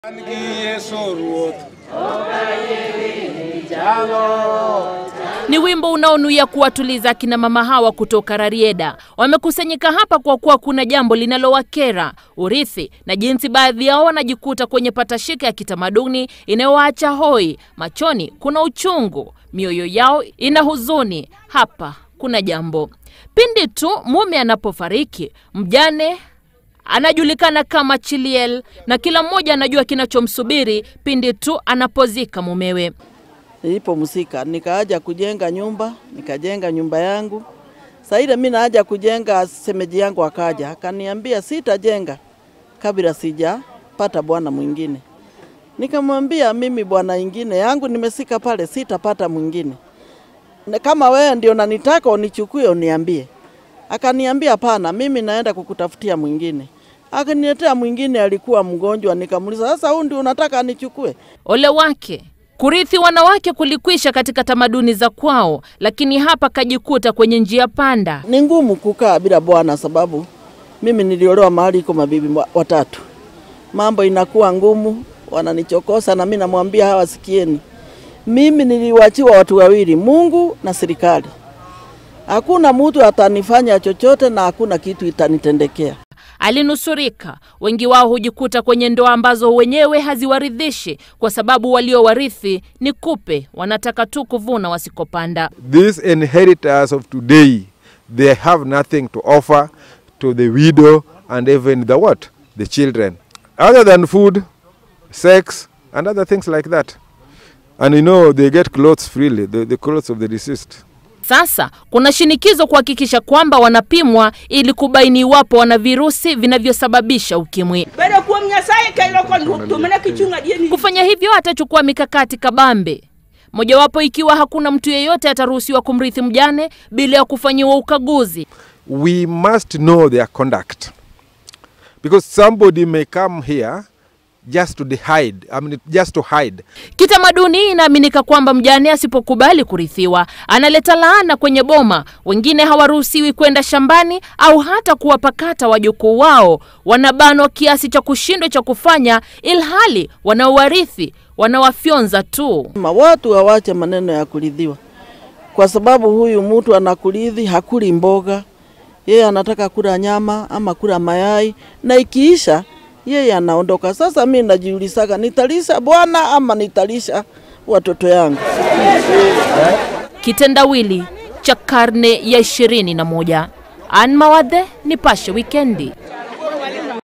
Ni wimbo unaonuia kuwatuliza akina mama hawa kutoka Rarieda. Wamekusanyika hapa kwa kuwa kuna jambo linalowakera, urithi na jinsi baadhi yao wanajikuta kwenye patashika ya kitamaduni inayowaacha hoi. Machoni kuna uchungu, mioyo yao ina huzuni. Hapa kuna jambo. Pindi tu mume anapofariki, mjane anajulikana kama Chiliel na kila mmoja anajua kinachomsubiri pindi tu anapozika mumewe. Nilipomzika nikaaja kujenga nyumba, nikajenga nyumba yangu. Saa ile mimi naaja kujenga, semeji yangu akaja akaniambia sitajenga kabla sijapata bwana mwingine. Nikamwambia mimi bwana ingine yangu nimesika pale, sitapata mwingine. Na Kama wewe ndio nanitaka unichukue uniambie. Akaniambia hapana, mimi naenda kukutafutia mwingine. Akaniletea mwingine, alikuwa mgonjwa. Nikamuuliza, sasa huyu ndio unataka nichukue? Ole wake kurithi wanawake kulikwisha katika tamaduni za kwao, lakini hapa kajikuta kwenye njia panda. Ni ngumu kukaa bila bwana, sababu mimi niliolewa mahali iko mabibi wa- watatu. Mambo inakuwa ngumu, wananichokosa na mimi namwambia hawa, sikieni, mimi niliwachiwa watu wawili, Mungu na serikali. Hakuna mtu atanifanya chochote na hakuna kitu itanitendekea. Alinusurika. Wengi wao hujikuta kwenye ndoa ambazo wenyewe haziwaridhishi kwa sababu waliowarithi ni kupe, wanataka tu kuvuna wasikopanda. These inheritors of today, they have nothing to offer to the widow and even the what? The children. Other than food, sex, and other things like that. And you know, they get clothes freely, the, the clothes of the deceased. Sasa kuna shinikizo kuhakikisha kwamba wanapimwa ili kubaini iwapo wana virusi vinavyosababisha ukimwi. Bedo kuom Nyasaye kelo kon tumene kichung' adieni. Kufanya hivyo atachukua mikakati kabambe, mojawapo ikiwa hakuna mtu yeyote ataruhusiwa kumrithi mjane bila ya kufanyiwa ukaguzi. We must know their conduct. Because somebody may come here just to hide, I mean, just to hide. Kitamaduni inaaminika kwamba mjane asipokubali kurithiwa analeta laana kwenye boma. Wengine hawaruhusiwi kwenda shambani au hata kuwapakata wajukuu wao, wanabanwa kiasi cha kushindwa cha kufanya, ilhali wanaowarithi wanawafyonza tu. Ma watu hawache maneno ya kuridhiwa, kwa sababu huyu mtu anakuridhi, hakuli mboga, yeye anataka kula nyama ama kula mayai, na ikiisha yeye anaondoka. Sasa mi najiulizaga, nitalisha bwana ama nitalisha watoto yangu? Kitendawili cha karne ya ishirini na moja. Ann Mawadhe, Nipashe Wikendi.